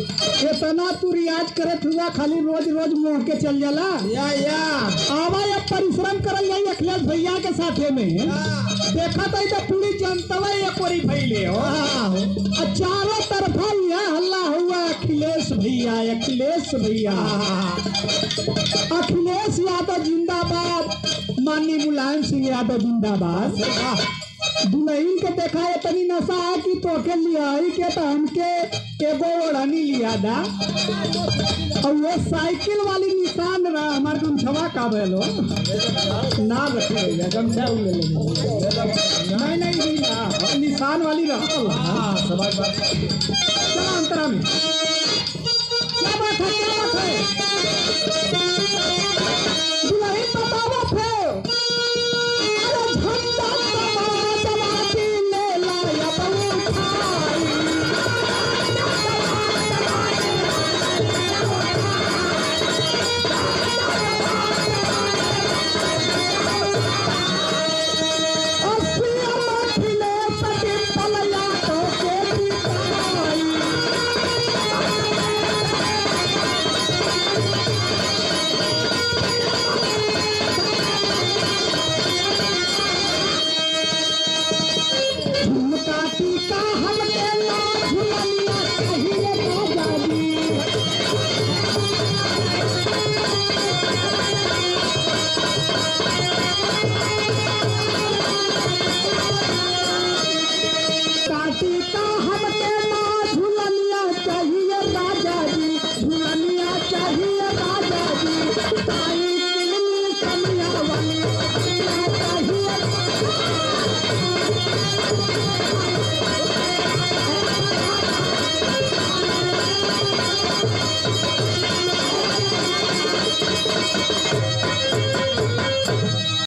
इतना तू रियाज करत हुआ खाली रोज रोज मोह के चल जाला या या आवा अब परिश्रम करल जाई अखिलेश भैया के साथे में देखा तो तो पूरी जनता एक ओरी फैले हो आ चारों तरफा यह हल्ला हुआ अखिलेश भैया अखिलेश भैया अखिलेश यादव जिंदाबाद माननीय मुलायम सिंह यादव जिंदाबाद दुल्हन के देखा है तनी नशा है कि तोके लिया ही के तो हमके एगो ओढ़नी लिया दा और वो साइकिल वाली निशान रहा हमार गमछवा का बेलो ना रखे भैया गमछा उ ले ले नहीं नहीं भैया निशान वाली रहा हाँ समझ बात चला अंतरा में क्या बात है क्या बात है दुल्हन बतावा फिर अरे झंडा समाजवादी ले लाया बहु खाई अस्सी मठिले सटी पलया तो के बिताई